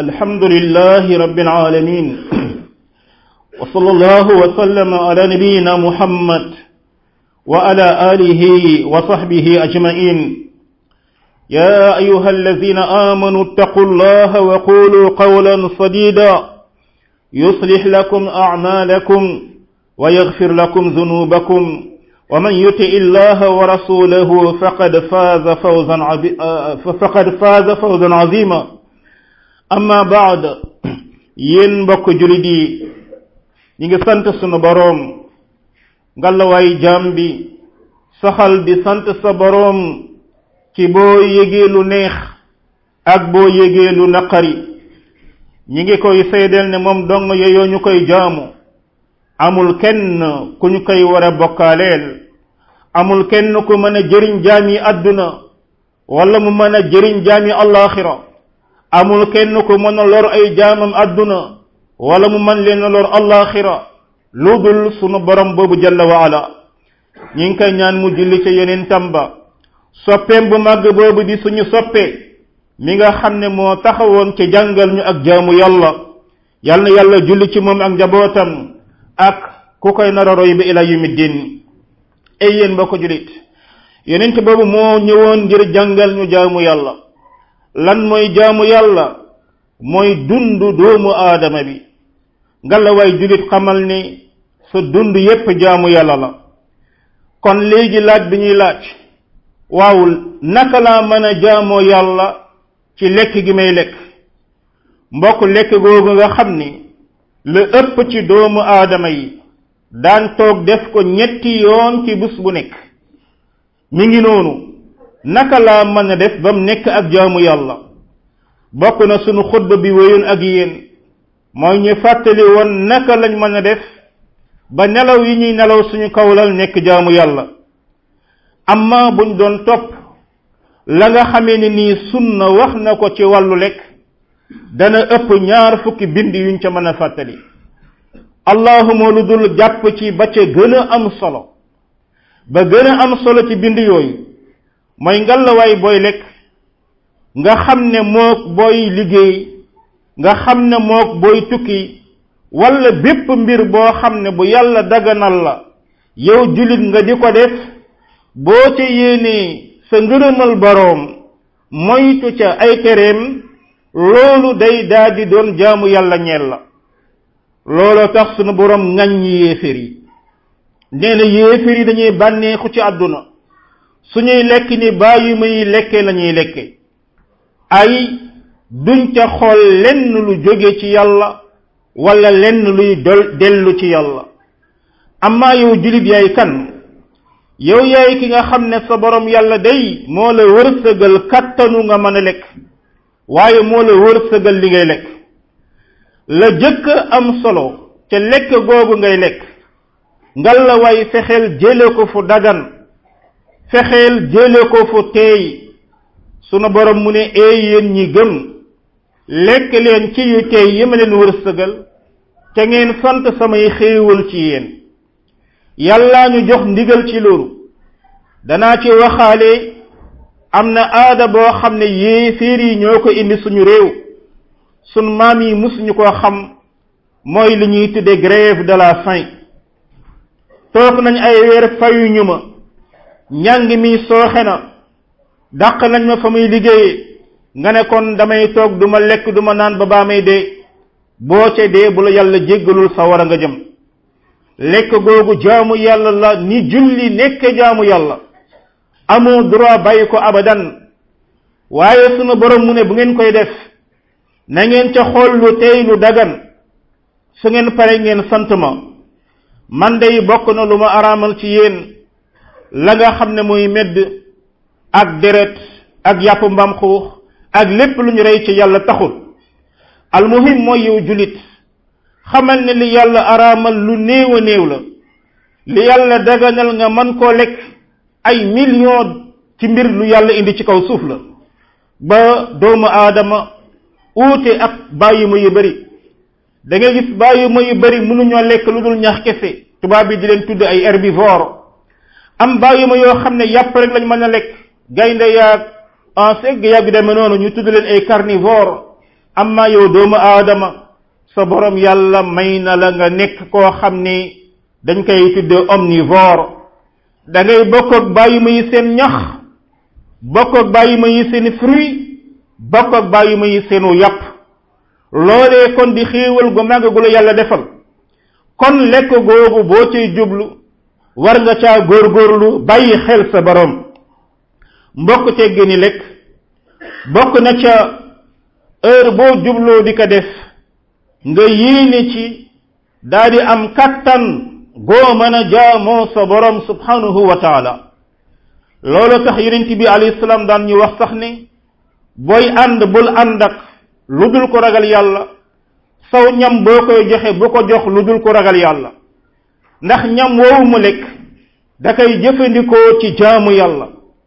الحمد لله رب العالمين وصلى الله وسلم على نبينا محمد وعلى آله وصحبه أجمعين يا أيها الذين آمنوا اتقوا الله وقولوا قولا صديدا يصلح لكم أعمالكم ويغفر لكم ذنوبكم ومن يطع الله ورسوله فقد فاز فوزا عبي... فقد فاز فوزا عظيما amma baad yéen mbokk julit yi ñi ngi sant sunu boroom ngalawaay jaam bi saxal di sant sa boroom ci boo yégee lu neex ak boo yégee lu naqari ñi ngi koy seedeel ne moom dong yeyoo ñu koy jaamu amul kenn ku ñu koy war a bokkaaleel amul kenn ku mën a jëriñ jaami àdduna wala mu mën a jëriñ jaami allaxira amul kenn ku mën a lor ay jaamam àdduna wala mu mën leen a lor allaxira lu dul sunu borom boobu jalla wa ala ñi ngi koy ñaan mu julli ca yeneen tamba soppeem bu màgg boobu di suñu soppe mi nga xam ne moo taxawoon ci jàngal ñu ak jaamu yàlla yal na yàlla julli ci moom ak njabootam ak ku koy nar a roy ba ila yumi din ay yéen mbokk julit yonent boobu moo ñëwoon ngir jàngal ñu jaamu yàlla lan mooy jaamu yàlla mooy dund doomu aadama bi ngalla waay julit xamal ni sa dund yépp jaamu yàlla la kon léegi laaj bi ñuy laaj waaw naka laa mën a jaamoo yàlla ci lekk gi may lekk mbokk lekk googu nga xam ni la ëpp ci doomu aadama yi daan toog def ko ñetti yoon ci bés bu nekk mi ngi noonu naka laa mën a def ba mu nekk ak jaamu yàlla bokk na sunu xutba bi wéyoon ak yéen mooy ñu fàttali woon naka lañ mën a def ba nelaw yi ñuy nelaw suñu kawlal nekk jaamu yàlla amma buñ doon topp la nga xamee ne nii sunna wax na ko ci wàllu lekk dana ëpp ñaar fukki bind yuñ ca mën a fàttali allahuma lu dul jàpp ci ba ca gën a am solo ba gën a am solo ci bind yooyu mooy ngalawaay booy lekk nga xam ne mook booy liggéey nga xam ne mook booy tukki walla bépp mbir boo xam ne bu yàlla daganal la yow jullit nga di ko def boo ca yéenee sa ngërëmal boroom moytu ca ay tereem loolu day daldi doon jaamu yàlla ñeel la looloo tax sunu boroom ŋaññi yéeféer yi nee na yéeféer yi dañuy bànneexu ci àdduna suñuy lekk ni bàyyi muy lekke lañuy lekke ay duñ ca xool lenn lu jóge ci yàlla wala lenn luy dol dellu ci yàlla amaa yow julit yaay kan yow yaay ki nga xam ne sa borom yàlla day moo la wërsëgal kattanu nga mën a lekk waaye moo la wërsëgal li ngay lekk la jëkk am solo ca lekk googu ngay lekk ngal la waay fexeel jële ko fu dagan fexeel jële ko fu teey sunu borom mu ne ee yéen ñi gëm lekk leen ci yu teey yi ma leen wërsëgal te ngeen sant samay xéewal ci yéen yàllaa ñu jox ndigal ci loolu danaa ci waxaale am na aada boo xam ne yéeféer yi ñoo ko indi suñu réew sun maam yi musuñu koo xam mooy li ñuy tudde grève de la faim toog nañ ay weer fayuñu ma njàng mi sooxe na dàq nañ ma fa muy liggéeyee nga ne kon damay toog duma lekk duma naan ba baa may dee boo ca dee bu la yàlla jéggalul sa war a nga jëm lekk googu jaamu yàlla la ni julli nekk jaamu yàlla amoo droit bàyyi ko abadan waaye sunu borom mu ne bu ngeen koy def na ngeen ca xool lu tey lu dagan su ngeen pare ngeen sant ma man day bokk na lu ma araamal ci yéen la nga xam ne muy medd ak deret ak yàpp mbam xuux ak lépp lu ñu rey ci yàlla taxul almuhim mooy yow julit xamal ne li yàlla araamal lu néew a néew la li yàlla daganal nga man koo lekk ay million ci mbir lu yàlla indi ci kaw suuf la ba doomu aadama uute ak bàyyi ma yu bari da ngay gis bàyyi ma yu bari mënuñoo lekk lu dul ñax kese tubaab bi di leen tudd ay herbivore am bàyyi ma yoo xam ne yàpp rek lañ mën a lekk gaynde yaag en segg yàgg demee noonu ñu tudd leen ay carnivore amma yow doomu aadama sa borom yàlla may na la nga nekk koo xam ni dañ koy tudde omnivore da ngay bokk ak bàyyi ma yi seen ñax bokk ak bàyyi ma yi seen fruit bokk ak bàyyi ma yi seenu yàpp loolee kon di xéewal gu màgg gu la yàlla defal kon lekk googu boo cay jublu war nga caa góorgóorlu bàyyi xel sa borom mbokk teggi ni lekk bokk na ca heure boo jubloo di ko def nga yéene ci daa di am kattan goo mën a jaamoo sa borom subhanahu wa taala loolu tax yonent bi alayhi salaam daan ñu wax sax ni booy ànd bul ànd ak lu dul ko ragal yàlla saw ñam boo koy joxe bu ko jox lu dul ko ragal yàlla ndax ñam woowu mu lekk da koy jëfandikoo ci jaamu yàlla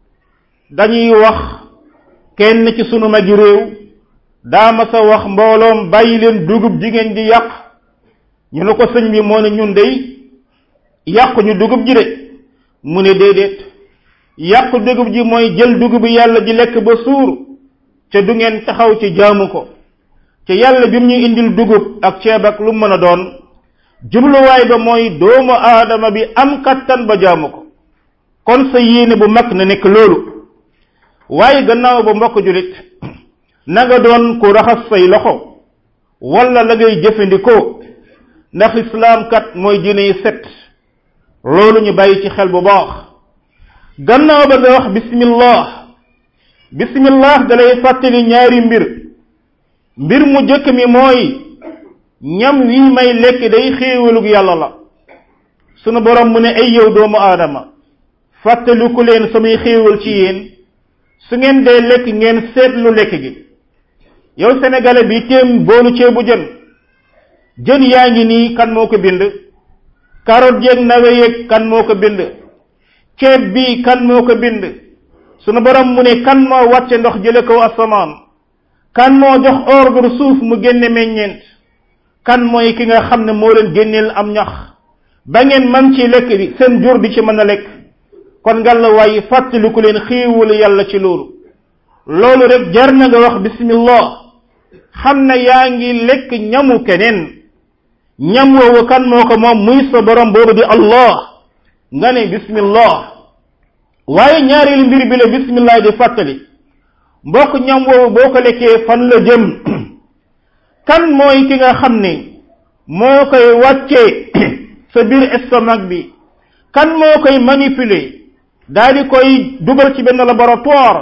dañuy wax kenn ci sunu magi réew daama sa wax mbooloom bàyyi leen dugub jigéen di yàq ñu ne ko sëñ bi moo ne ñun dey yàqu ñu dugub ji de mu ne déedéet yàqu dugub ji mooy jël dugub yàlla ji lekk ba suur ca du ngeen taxaw ci jaamu ko ca yàlla bi mu ñu indil dugub ak ceeb ak lu mën a doon jubluwaay ba mooy doomu aadama bi am kattan ba jaamu ko kon sa yéene bu mag na nekk loolu waaye gannaaw ba mbokk julit na nga doon ku raxas say loxo wala la ngay jëfandikoo ndax islaam kat mooy diine yi set loolu ñu bàyyi ci xel bu baax gannaaw ba nga wax bismillah bismillah dalay fàttali ñaari mbir mbir mu jëkk mi mooy ñam wi may lekk day xéewalug yàlla la sunu borom mu ne ay yow doomu aadama fàttaliku leen samay xéewal ci yéen su ngeen dee lekk ngeen seetlu lekk gi yow sénégalais bi téem boolu ceebu jën jën yaa ngi nii kan moo ko bind carotte yeeg nawe yeeg kan moo ko bind ceeb bi kan moo ko bind sunu borom mu ne kan moo wàcce ndox jële kaw asamaan kan moo jox ordre suuf mu génne meññeent kan mooy ki nga xam ne moo leen génneel am ñax ba ngeen man ci lekk bi seen jur di ci mën a lekk kon ngalla waaye fàttaliku leen xiiwul yàlla ci loolu loolu rek jar na nga wax bismillah xam na yaa ngi lekk ñamu keneen ñam woowu kan moo ko moom muy sa borom boobu di allah nga ne bismillah waaye ñaareelu mbir bi la bismillah di fàttali mbokk ñam woowu boo ko lekkee fan la jëm kan mooy ki nga xam ne moo koy wàccee sa biir estomac bi kan moo koy manipuler daal di koy dugal ci benn laboratoire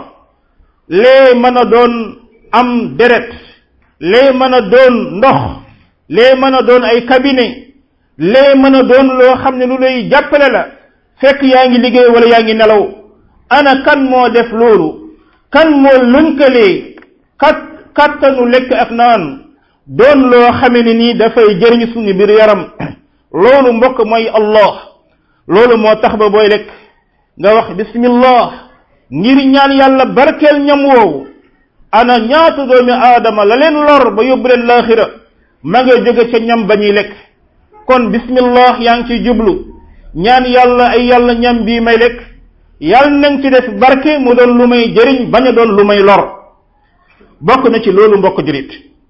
lee mën a doon am deret lee mën a doon ndox lee mën a doon ay cabinet lee mën a doon loo xam ne lu lay jàppale la fekk yaa ngi liggéey wala yaa ngi nelaw ana kan moo def loolu kan moo lënkalee kat kattanu lekk ak naan doon loo xame ne nii dafay jëriñ suñu biir yaram loolu mbokk mooy allah loolu moo tax ba booy lekk nga wax bismillah ngir ñaan yàlla barkeel ñam woowu ana ñaata doomi aadama la leen lor ba yóbbu leen laaxira ma nga jóge ca ñam ba ñuy lekk kon bismillah yaa ngi ciy jublu ñaan yàlla ay yàlla ñam bii may lekk yàlla nañ ci def barke mu doon lu may jëriñ bañ a doon lu may lor bokk na ci loolu mbokk jurit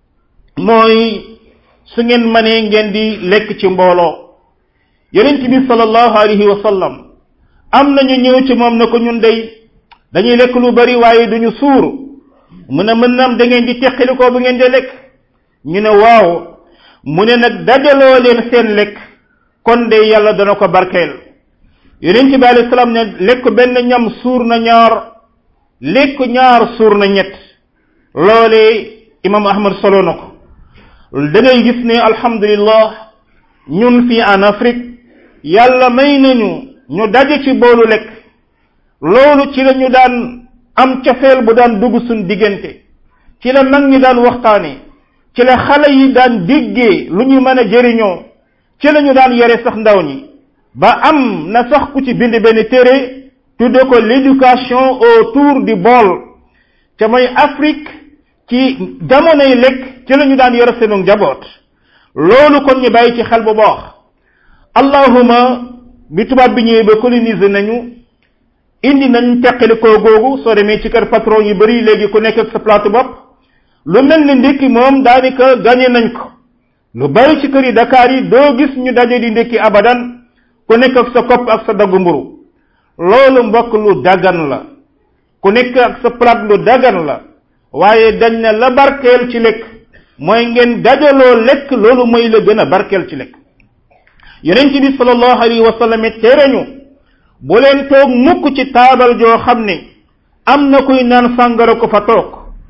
mooy su ngeen mënee ngeen di lekk ci mbooloo yonent bi sallallahu alayhi wa sallam am nañu ñëw ci moom na ko ñun day dañuy lekk lu bari waaye duñu suur mu ne mën naam da ngeen di teqali ko bu ngeen di lekk ñu ne waaw mu ne nag dajaloo leen seen lekk kon de yàlla dana ko barkeel yonent bi alayhi salaam ne lekk benn ñam suur na ñaar lekk ñaar suur na ñett loolee imam ahmad solo na ko da ngay gis ne alhamdulillah ñun fii en Afrique yàlla may nañu ñu daje ci boolu lekk loolu ci la ñu daan am cofeel bu daan dugg suñ diggante ci la mag ñi daan waxtaane ci la xale yi daan déggee lu ñu mën a jëriñoo ci la ñu daan yore sax ndaw ñi ba am na sax ku ci bind benn téere tudde ko l'éducation autour du bol te mooy Afrique ci jamonoy lekk ci la ñu daan yore seenu njaboot loolu kon ñu bàyyi ci xel bu baax allahuma bi tubaab bi ñëwee ba coloniser nañu indi nañ teqali koo googu soo demee ci kër patron yu bari léegi ku nekk ak sa plateau bopp lu mel ni ndékki moom daanaka gañe nañ ko lu bari ci kër yi Dakar yi doo gis ñu daje di ndékki abadan ku nekk ak sa kopp ak sa daggu mburu loolu mbokk lu dagan la ku nekk ak sa plat lu dagan la waaye dañ ne la barkeel ci lekk mooy ngeen dajaloo lekk loolu mooy la gën a barkeel ci lekk yonent bi sallallahu alayhi wa sallam tere ñu bu leen toog mukk ci taabal joo xam ne am na kuy naan sàngara ko fa toog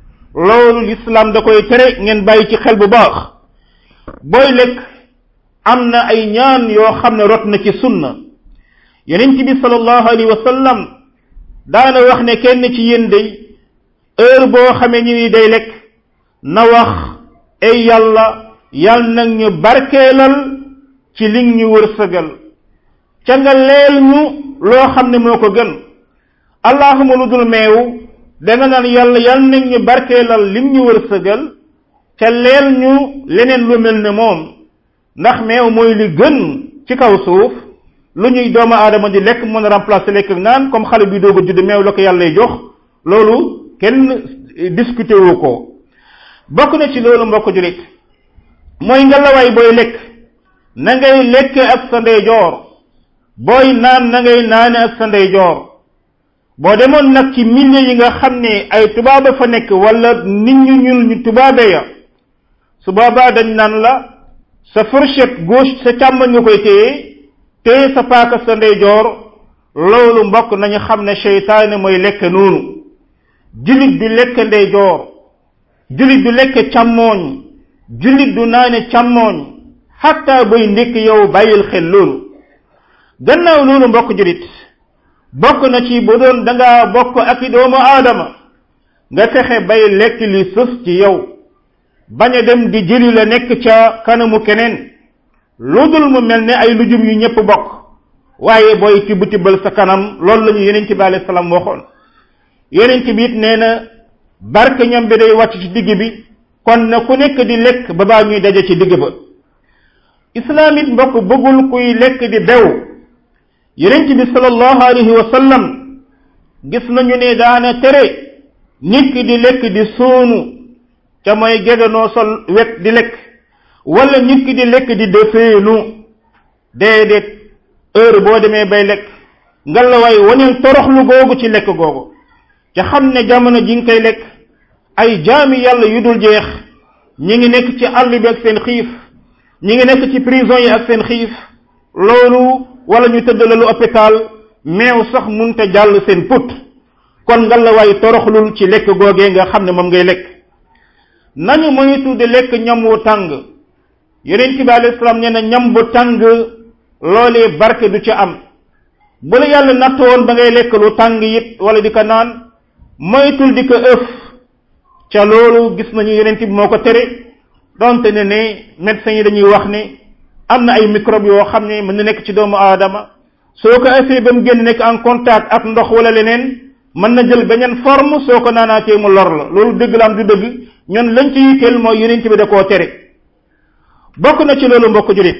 loolu lislaam da koy tere ngeen bàyyi ci xel bu baax booy lekk am na ay ñaan yoo xam ne rot na ci sunna yonent bi sallallahu alayhi wa sallam daana wax ne kenn ci yéen day heure boo xamee ñu ni day lekk na wax ay yàlla yàlla nag ñu barkeelal ci li ñu wërsëgal ca nga leel ñu loo xam ne moo ko gën allahuma lu dul meew danga naan yàlla yàlla nag ñu barkeelal lim ñu wërsëgal ca leel ñu leneen lu mel ne moom ndax meew mooy li gën ci kaw suuf lu ñuy doomu aadama di lekk mën a remplacer lekk naan comme xale bi doog a judd meew la ko yàlla jox loolu kenn discuté wu ko bokk na ci loolu mbokk julit mooy nga lawaay booy lekk na ngay lekk ak sa ndeyjoor booy naan na ngay naane ak sa ndeyjoor boo demoon nag ci milieu yi nga xam ne ay tubaaba fa nekk wala nit ñu ñuul ñu tubaabe ya su boobaa dañ naan la sa fourchette gauche sa càmmoñ nga koy téye téye sa paaka sa ndeyjoor loolu mbokk nañu xam ne seytaane mooy lekk noonu jullit du lekk ndeyjoor jullit du lekk càmmooñ jullit du naane càmmooñ xatta buy ndékk yow bàyyil xel loolu gannaaw loolu mbokk jullit bokk na ci bu doon danga bokk ak i doomu aadama nga fexe bay lekk li sës ci yow bañ a dem di jëli la nekk ca kanamu keneen lu dul mu mel ne ay lujum yu ñëpp bokk waaye booy tibb tibbal sa kanam loolu la ñu yeneen ci bi alayhi salaam waxoon yeneen ci bi it nee na barke ñam bi day wàcc ci digg bi kon na ku nekk di lekk ba baa ñuy daje ci digg ba islaam it mbokk bëggul kuy lekk di bew yeneen ci bi sallallahu alayhi wa sallam gis nañu ne daana tere nit ki di lekk di suunu ca mooy geganoo sol wet di lekk wala nit ki di lekk di defeenu déedéet heure boo demee bay lekk ngalawaay waneel toroxlu googu ci lekk googu ca xam ne jamono ji nga koy lekk ay jaami yàlla yu dul jeex ñi ngi nekk ci àll bi ak seen xiif ñi ngi nekk ci prison yi ak seen xiif loolu wala ñu tëdd la lu hôpital meew sax munte jàll seen put kon ngalawaay toroxlul ci lekk googee nga xam ne moom ngay lekk nañu moytu di lekk ñam wu tàng yonent bi alayhi salaam nee na ñam bu tàng loolee barke du ci am bu la yàlla natt woon ba ngay lekk lu tàng it wala di ko naan moytul di ko ëf ca loolu gis nañu yonent bi moo ko tere donte ne ne médecins yi dañuy wax ne am na ay microbe yoo xam ne mën na nekk ci doomu aadama soo ko ëffee ba mu génn nekk en contact ak ndox wala leneen mën na jël beneen forme soo ko naanaatee mu lor la loolu dëgg la am du dëgg ñun lañ ci yitteel mooy yonent bi da koo tere bokk na ci loolu mbokk julit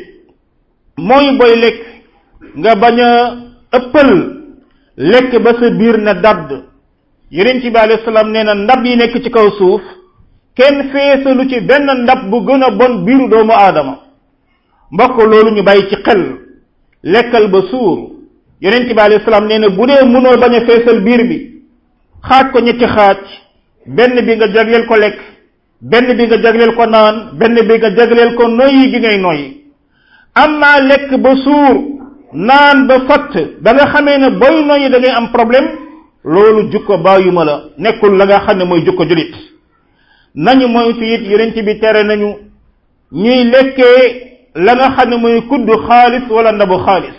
mooy booy lekk nga bañ a ëppal lekk ba sa biir na dadd yonent bi alayhi salaam nee na ndab yi nekk ci kaw suuf kenn feesalu ci benn ndab bu gën a bon biiru doomu aadama mbokk loolu ñu bàyyi ci xel lekkal ba suur yonent bi alayhi salaam nee na bu dee mënoo bañ a feesal biir bi xaaj ko ñetti xaaj benn bi nga jagleel ko lekk benn bi nga jagleel ko naan benn bi nga jagleel ko noyyi gi ngay noyyi am naa lekk ba suur naan ba fatt ba nga xamee ne booy noyyi da ngay am problème loolu jukko bàyyuma la nekkul la nga xam ne mooy jukko julit nañu moytu it yonent bi tere nañu ñuy lekkee la nga xam ne mooy kuddu xaalis wala ndabu xaalis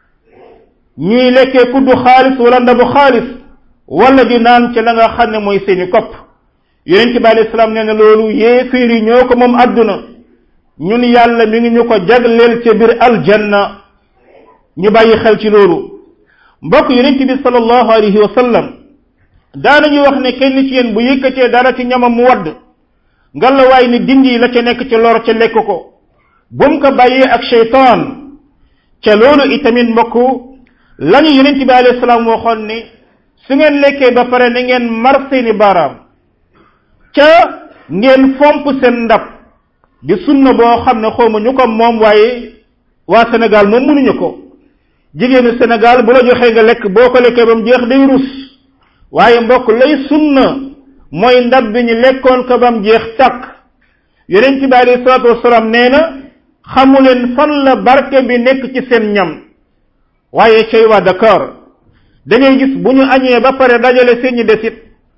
ñuy lekkee kuddu xaalis wala ndabu xaalis wala di naan ci la nga xam ne mooy seeni kopp yonent bi alayhi salaam nee na loolu yéeféer yi ñoo ko moom àdduna ñun yàlla mi ngi ñu ko jagleel ca biir aljanna ñu bàyyi xel ci loolu mbokk yonent bi sallallahu alayhi wa sallam daanañu wax ne kenn ci yéen bu yëkkatee dara ci ñamam mu wadd ngalawaay ni dindi la ca nekk ci lor ca lekk ko bu mu ko bàyyee ak cheytaan ca loolu itamit mbokk lañu yonent bi alayhi salaam waxoon ne su ngeen lekkee ba pare na ngeen mar seeni baaraam ca ngeen fomp seen ndab di sunna boo xam ne xawma ñu ko moom waaye waa Sénégal moom mënuñu ko jigéenu Sénégal bu la joxee nga lekk boo ko lekkee ba mu jeex day rus waaye mbokk lay sunna mooy ndab bi ñu lekkoon ko ba mu jeex tàkk yonent bi alayhi salaatu wasalaam nee na xamuleen fan la barke bi nekk ci seen ñam waaye cay waa Dakar da ngay gis bu ñu añee ba pare dajale seen ñi desit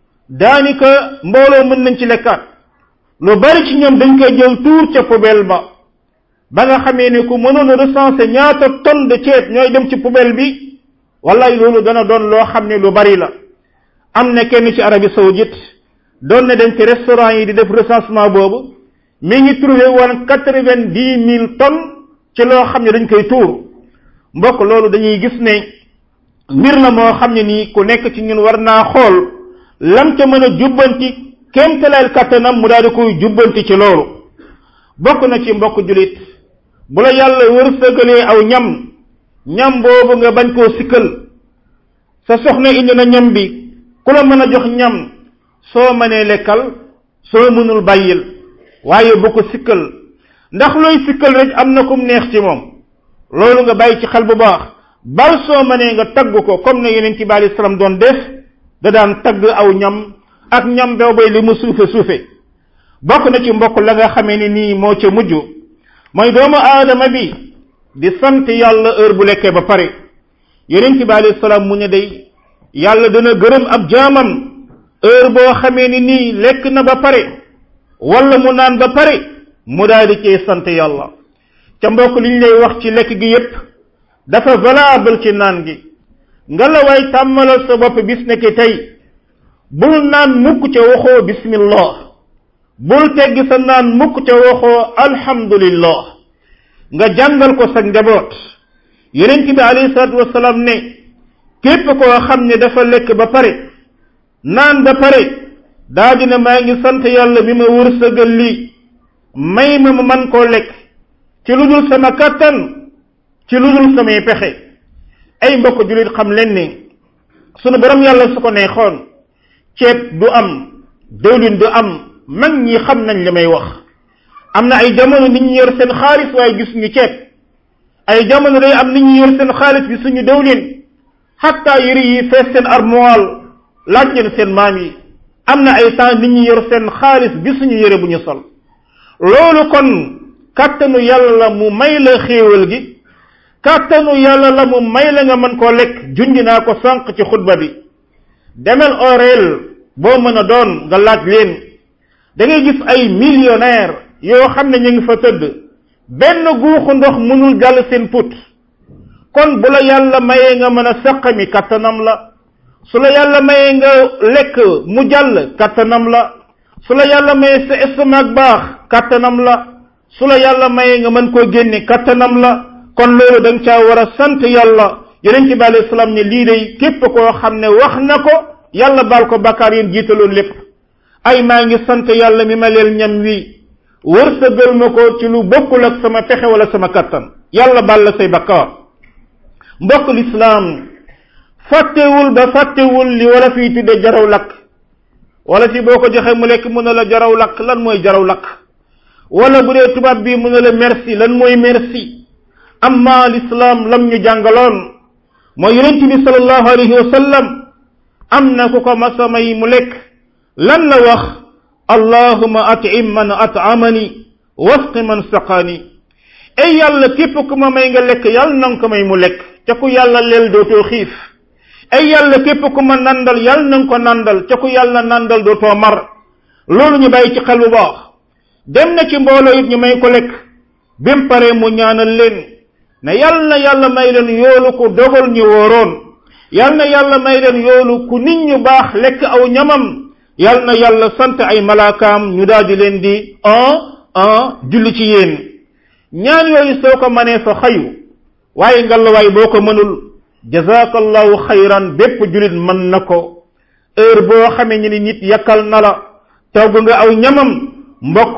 daanaka mbooloo mën nañ ci lekkaat lu bari ci ñoom dañ koy jël tuur ca poubelle ba ba nga xamee ne ku mënoon a recenser ñaata tonne de ceeb ñooy dem ci poubelle bi wallaay loolu dana doon loo xam ne lu bari la am na kenn ci Arabie saoudite doon na dem ci restaurant yi di def recensement boobu mi ngi trouvé woon quatre-vingt-dix mille tonnes ci loo xam ne dañ koy tuur mbokk loolu dañuy gis ne mbir la moo xam ne nii ku nekk ci ñun war naa xool lam ca mën a jubbanti kéemtaleel kattanam mu daal di koy jubbanti ci loolu bokk na ci mbokk julit bu la yàlla wërsëgalee aw ñam ñam boobu nga bañ koo sikkal sa soxna indi na ñam bi ku la mën a jox ñam soo mënee lekkal soo mënul bàyyil waaye bu ko sikkal ndax looy sikkal rek am na kum neex ci moom loolu nga bàyyi ci xel bu baax bal soo mënee nga tagg ko comme ne yeneen ci bi alei salaam doon def da daan tagg aw ñam ak ñam bew bay li mu suufe suufe bokk na ci mbokk la nga xamee ni nii moo ca mujj mooy doomu aadama bi di sant yàlla heure bu lekkee ba pare yeneen ci bi alei salaam mu ne day yàlla dana gërëm ab jaamam heure boo xamee ni nii lekk na ba pare wala mu naan ba pare mu daal di cee sant yàlla ca mbokk li ñu lay wax ci lekk gi yépp dafa valable ci naan gi nga la waay tàmmalal sa bopp bis nekk tey bul naan mukk ca waxoo bismillah bul teggi sa naan mukk ca waxoo alhamdulillah nga jàngal ko sa njaboot yonent bi alayhi salaatu wasalaam ne képp koo xam ne dafa lekk ba pare naan ba pare daa dina maa ngi sant yàlla bi ma wërsëgal lii may ma ma man koo lekk ci lu dul sama kàttan ci lu dul samay pexe ay mbokk jullit xam leen ne sunu borom yàlla su ko neexoon ceeb du am dëwlin du am mag ñi xam nañ li may wax am na ay jamono nit ñi yor seen xaalis waaye gis ñu ceeb ay jamono day am nit ñi yor seen xaalis bi suñu dëwlin xatta yëri yi fees seen armoire laaj leen seen maam yi am na ay temps nit ñi yor seen xaalis bi suñu yëre bu ñu sol loolu kon kàttanu yàlla mu may la xéewal gi kàttanu yàlla la mu may la nga mën koo lekk junj naa ko sànq ci xutba bi demel orel boo mën a doon nga laaj leen da ngay gis ay millionnaire yoo xam ne ñu ngi fa tëdd benn guuxu ndox mënul jàll seen put kon bu la yàlla mayee nga mën a saqami kattanam la su la yàlla mayee nga lekk mu jàll kattanam la su la yàlla mayee sa estomac baax kattanam la su la yàlla mayee nga mën koo génne kattanam la kon loolu da nga caa war a sant yàlla yonent bi alayhi salaam ne lii day képp koo xam ne wax na ko yàlla baal ko bakkaar yéen jiitaloon lépp ay maa ngi sant yàlla mi ma leel ñam wi wërsëgal ma ko ci lu bokkul ak sama pexe wala sama kattan yàlla baal la say bakkaar mbokk lislaam fàttewul ba fàttewul li wala fii tudde jaraw lakk wala fi boo ko joxee mu lekk mu ne la jaraw lakk lan mooy jaraw lakk wala bu dee tubaab bi mu ne la merci lan mooy merci amma lislaam lam ñu jàngaloon mooy yonent bi sallallahu alayhi wa sallam am na ku ko masa may mu lekk lan la wax allahuma atim man atamani wasqi man saqaani ay yàlla képp ku ma may nga lekk yàlla na nga ko may mu lekk ca ku yàlla leel dootoo xiif ay yàlla képp ku ma nandal yàlla na nga ko nandal ca ku yàlla nandal dootoo mar loolu ñu bàyyi ci xel bu baax dem na ci mbooloo it ñu may ko lekk bim pare mu ñaanal leen ne yàlla na yàlla may leen yoolu ku dogal ñu wóoroon yàlla na yàlla may leen yoolu ku nit ñu baax lekk aw ñamam yàlla na yàlla sant ay malaakaam ñu daal di leen di un un julli ci yéen ñaan yooyu soo ko mënee fa xayu waaye ngalawaay boo ko mënul jazakallahu xayran bépp julit mën na ko heure boo xamee ñu ni nit yakkal na la togg nga aw ñamam mbokk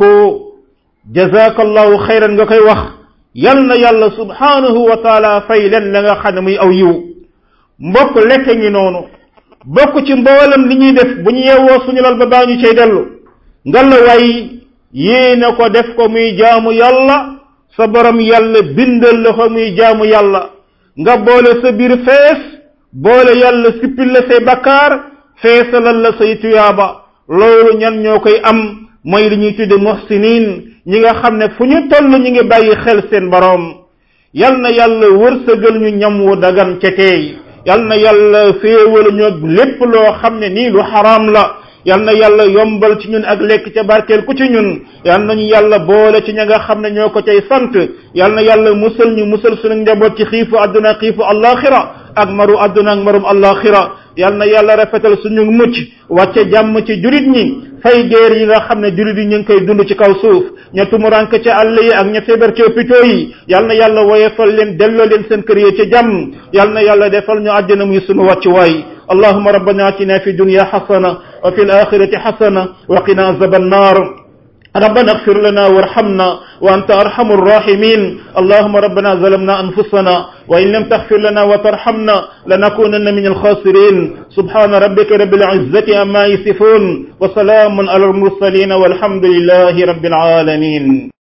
jazakallahu xayran nga koy wax yal na yàlla subhanahu wa taala fay leen la nga xam ne muy aw yiw mbokk lekk ngi noonu bokk ci mboolam li ñuy def bu ñu yeewoo suñu lal ba baa ñu cay dellu ngalla way yéene ko def ko muy jaamu yàlla sa borom yàlla bindal la ko muy jaamu yàlla nga boole sa biir fees boole yàlla sippil la say bakkaar feesalal la say tuyaaba loolu ñan ñoo koy am mooy li ñuy tudde muhsinin ñi nga xam ne fu ñu toll ñi ngi bàyyi xel seen boroom yal na yàlla wërsëgal ñu ñam wu dagan ca teey yal na yàlla féewal ñu lépp loo xam ne nii lu xaraam la yal na yàlla yombal ci ñun ak lekk ca barkeel ku ci ñun yal nañu yàlla boole ci ña nga xam ne ñoo ko cay sant yal na yàlla musal ñu musal suñu njaboot ci xiifu àdduna xiifu allaxira ak maru àdduna ak marum allaxira yal na yàlla rafetal suñu mucc wàcce jàmm ci jurit ñi fay géer yi nga xam ne jurit yi ñu ngi koy dund ci kaw suuf ña tumurank ca àll yi ak ña feebar ci hôpitaux yi yal na yàlla woyefal leen delloo leen seen kër yi ca jàmm yal na yàlla defal ñu àjjana muy sunu wàccuwaay اللهم ربنا اتنا في الدنيا حسنه وفي الاخره حسنه وقنا عذاب النار ربنا اغفر لنا وارحمنا وانت ارحم الراحمين اللهم ربنا ظلمنا انفسنا وان لم تغفر لنا وترحمنا لنكونن من الخاسرين سبحان ربك رب العزه عما يصفون وسلام على المرسلين والحمد لله رب العالمين